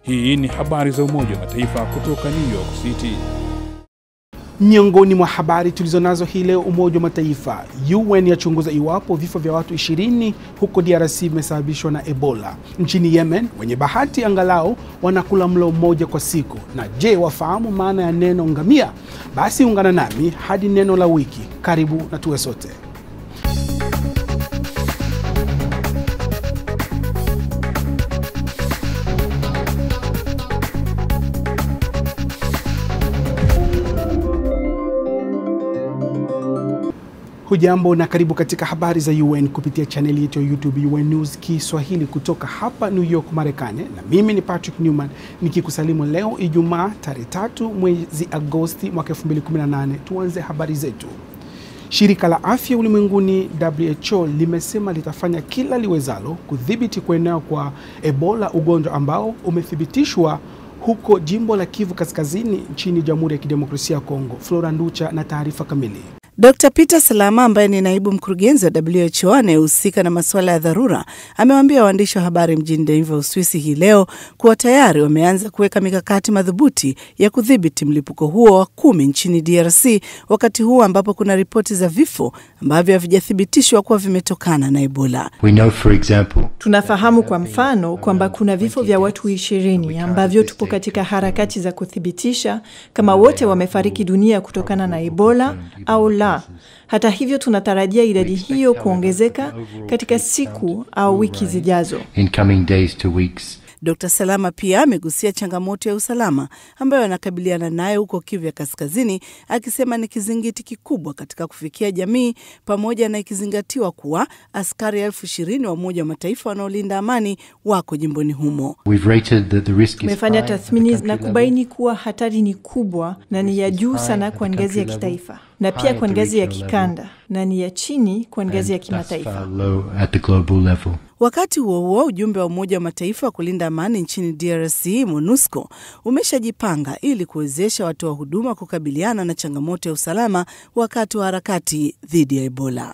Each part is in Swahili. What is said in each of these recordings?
Hii ni habari za Umoja wa Mataifa kutoka New York City. Miongoni mwa habari tulizonazo hii leo, Umoja wa Mataifa, UN yachunguza iwapo vifo vya watu 20 huko DRC vimesababishwa na Ebola. Nchini Yemen, wenye bahati angalau wanakula mlo mmoja kwa siku. Na je, wafahamu maana ya neno ngamia? Basi ungana nami hadi neno la wiki. Karibu na tuwe sote. Hujambo na karibu katika habari za UN kupitia chaneli yetu ya YouTube UN News Kiswahili kutoka hapa New York, Marekani, na mimi ni Patrick Newman nikikusalimu leo Ijumaa tarehe tatu mwezi Agosti mwaka 2018. Tuanze habari zetu. Shirika la Afya Ulimwenguni WHO limesema litafanya kila liwezalo kudhibiti kuenea kwa Ebola, ugonjwa ambao umethibitishwa huko jimbo la Kivu Kaskazini nchini Jamhuri ya Kidemokrasia ya Kongo. Flora Nducha na taarifa kamili. Dr Peter Salama ambaye ni naibu mkurugenzi wa WHO anayehusika na masuala ya dharura amewaambia waandishi wa habari mjini Geneva, Uswisi hii leo kuwa tayari wameanza kuweka mikakati madhubuti ya kudhibiti mlipuko huo wa kumi nchini DRC, wakati huu ambapo kuna ripoti za vifo ambavyo havijathibitishwa kuwa vimetokana na Ebola. We know for example, Tunafahamu kwa mfano kwamba kuna vifo vya watu ishirini ambavyo tupo katika harakati za kuthibitisha kama wote wamefariki dunia kutokana na Ebola au la. Hata hivyo, tunatarajia idadi hiyo kuongezeka katika siku au wiki zijazo. in coming days to weeks. Dr Salama pia amegusia changamoto ya usalama ambayo anakabiliana nayo huko Kivu ya Kaskazini, akisema ni kizingiti kikubwa katika kufikia jamii, pamoja na ikizingatiwa kuwa askari elfu ishirini wa Umoja wa Mataifa wanaolinda amani wako jimboni humo. We've rated that the risk is Tumefanya high at the tathmini country na level. kubaini kuwa hatari ni kubwa na ni ya juu sana kwa ngazi ya kitaifa na pia kwa ngazi ya kikanda na ni ya chini kwa ngazi ya and thus kimataifa. far low at the global level. Wakati huo huo, ujumbe wa Umoja wa Mataifa wa kulinda amani nchini DRC, MONUSCO, umeshajipanga ili kuwezesha watoa huduma kukabiliana na changamoto ya usalama wakati wa harakati dhidi ya Ebola.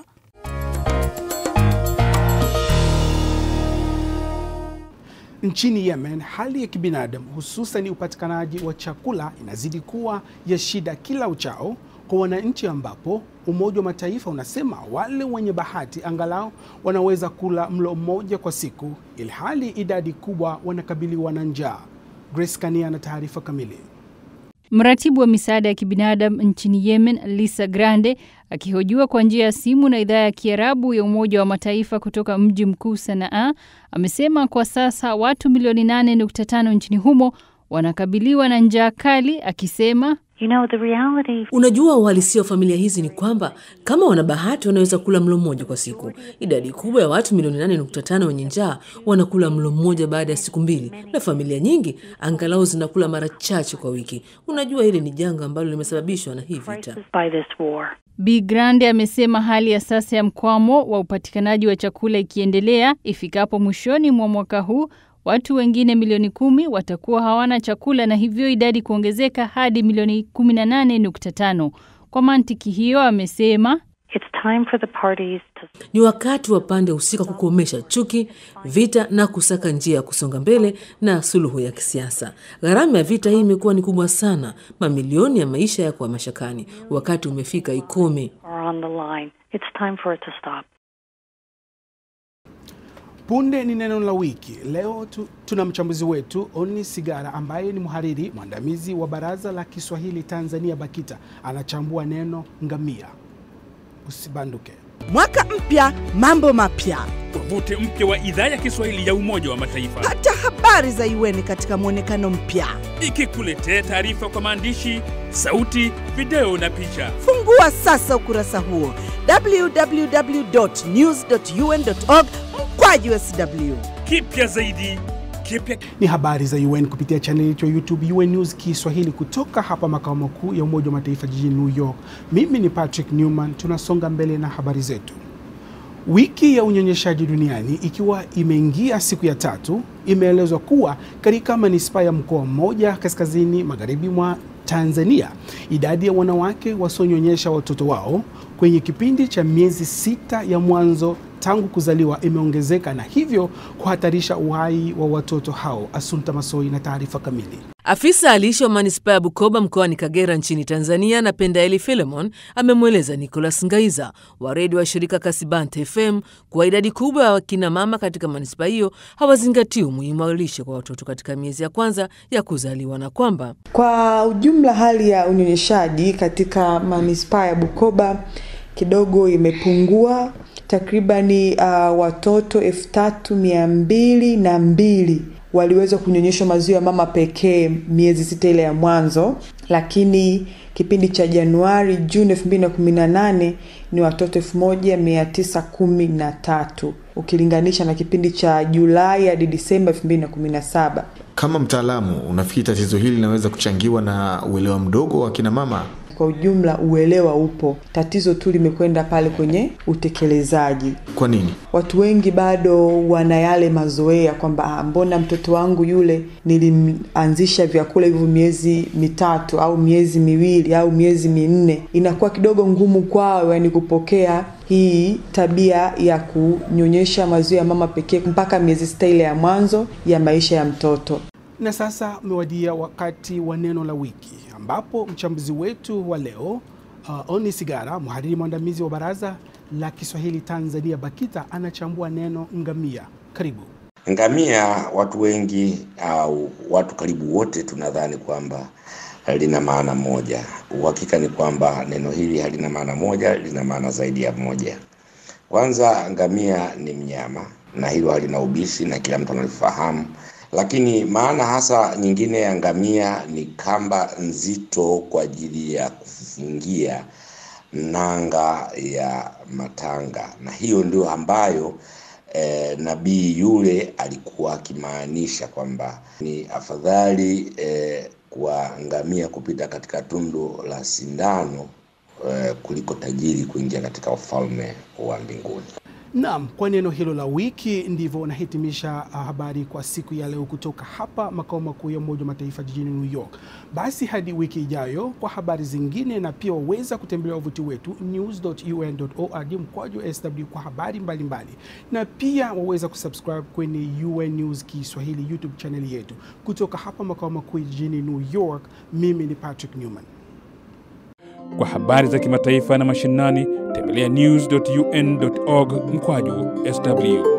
Nchini Yemen, hali ya kibinadamu hususan upatikanaji wa chakula inazidi kuwa ya shida kila uchao kwa wananchi, ambapo Umoja wa Mataifa unasema wale wenye bahati angalau wanaweza kula mlo mmoja kwa siku, ilhali idadi kubwa wanakabiliwa na njaa. Grace Kania na taarifa kamili. Mratibu wa misaada ya kibinadamu nchini Yemen, Lisa Grande, akihojiwa kwa njia ya simu na idhaa ya Kiarabu ya Umoja wa Mataifa kutoka mji mkuu Sanaa, amesema kwa sasa watu milioni 8.5 nchini humo wanakabiliwa na njaa kali, akisema You know, the reality Unajua, uhalisia wa familia hizi ni kwamba kama wana bahati wanaweza kula mlo mmoja kwa siku. Idadi kubwa ya watu milioni 8.5 wenye njaa wanakula mlo mmoja baada ya siku mbili, na familia nyingi angalau zinakula mara chache kwa wiki. Unajua, hili ni janga ambalo limesababishwa na hii vita. by this war. Bi Grande amesema hali ya sasa ya mkwamo wa upatikanaji wa chakula ikiendelea, ifikapo mwishoni mwa mwaka huu watu wengine milioni kumi watakuwa hawana chakula na hivyo idadi kuongezeka hadi milioni 18.5. Kwa mantiki hiyo, amesema It's time for the parties to Ni wakati wa pande husika kukomesha chuki, vita na kusaka njia ya kusonga mbele na suluhu ya kisiasa. Gharama ya vita hii imekuwa ni kubwa sana, mamilioni ya maisha yako mashakani. Wakati umefika ikome. are on the line. It's time for it to stop. Punde ni neno la wiki. Leo tu, tuna mchambuzi wetu Oni Sigara ambaye ni mhariri mwandamizi wa Baraza la Kiswahili Tanzania BAKITA. Anachambua neno ngamia. Usibanduke. Mwaka mpya, mambo mapya. Tovuti mpya wa idhaa ya Kiswahili ya Umoja wa Mataifa Pata habari za UN katika mwonekano mpya. ikikuletea taarifa kwa maandishi, sauti, video na picha. Fungua sasa ukurasa huo www.news.un.org mkwaju sw. Kipya zaidi, kipya Ni habari za UN kupitia chaneli yetu ya YouTube UN News Kiswahili kutoka hapa makao makuu ya Umoja wa Mataifa jijini New York. Mimi ni Patrick Newman. Tunasonga mbele na habari zetu. Wiki ya unyonyeshaji duniani ikiwa imeingia siku ya tatu, Imeelezwa kuwa katika manispaa ya mkoa mmoja kaskazini magharibi mwa Tanzania, idadi ya wanawake wasionyonyesha watoto wao kwenye kipindi cha miezi sita ya mwanzo tangu kuzaliwa imeongezeka na hivyo kuhatarisha uhai wa watoto hao. Asunta Masoi na taarifa kamili. Afisa alishi wa manispaa ya Bukoba mkoani Kagera nchini Tanzania na Pendaeli Filemon amemweleza Nicholas Ngaiza wa redio wa shirika Kasibante FM kuwa idadi kubwa ya wakina mama katika manispaa hiyo hawazingatii umuhimu wa lishe kwa watoto katika miezi ya kwanza ya kuzaliwa na kwamba kwa ujumla hali ya unyonyeshaji katika manispaa ya Bukoba kidogo imepungua takribani uh, watoto elfu tatu mia mbili na mbili waliweza kunyonyeshwa maziwa ya mama pekee miezi sita ile ya mwanzo, lakini kipindi cha Januari Juni elfu mbili na kumi na nane ni watoto elfu moja mia tisa kumi na tatu ukilinganisha na kipindi cha Julai hadi Disemba elfu mbili na kumi na saba. Kama mtaalamu, unafikiri tatizo hili linaweza kuchangiwa na uelewa mdogo wa kina mama? Kwa ujumla uelewa upo, tatizo tu limekwenda pale kwenye utekelezaji. Kwa nini watu wengi bado wana yale mazoea kwamba mbona mtoto wangu yule nilimwanzisha vyakula hivyo miezi mitatu au miezi miwili au miezi minne, inakuwa kidogo ngumu kwao, yani kupokea hii tabia ya kunyonyesha maziwa ya mama pekee mpaka miezi sita ile ya mwanzo ya maisha ya mtoto. Na sasa umewadia wakati wa neno la wiki ambapo mchambuzi wetu wa leo uh, Oni Sigara, mhariri mwandamizi wa Baraza la Kiswahili Tanzania BAKITA, anachambua neno ngamia. Karibu. Ngamia, watu wengi au watu karibu wote tunadhani kwamba lina maana moja. Uhakika ni kwamba neno hili halina maana moja, lina maana zaidi ya moja. Kwanza, ngamia ni mnyama na hilo halina ubishi na kila mtu analifahamu lakini maana hasa nyingine ya ngamia ni kamba nzito kwa ajili ya kufungia nanga ya matanga, na hiyo ndio ambayo eh, nabii yule alikuwa akimaanisha kwamba ni afadhali eh, kwa ngamia kupita katika tundu la sindano eh, kuliko tajiri kuingia katika ufalme wa mbinguni. Naam, kwa neno hilo la wiki ndivyo unahitimisha habari kwa siku ya leo kutoka hapa makao makuu ya Umoja wa Mataifa jijini New York. Basi hadi wiki ijayo kwa habari zingine, na pia waweza kutembelea wavuti wetu news.un.org mkwaju sw kwa habari mbalimbali mbali. Na pia waweza kusubscribe kwenye UN News Kiswahili YouTube channel yetu. Kutoka hapa makao makuu jijini New York, mimi ni Patrick Newman. Kwa habari za kimataifa na mashinani, tembelea news.un.org mkwaju sw.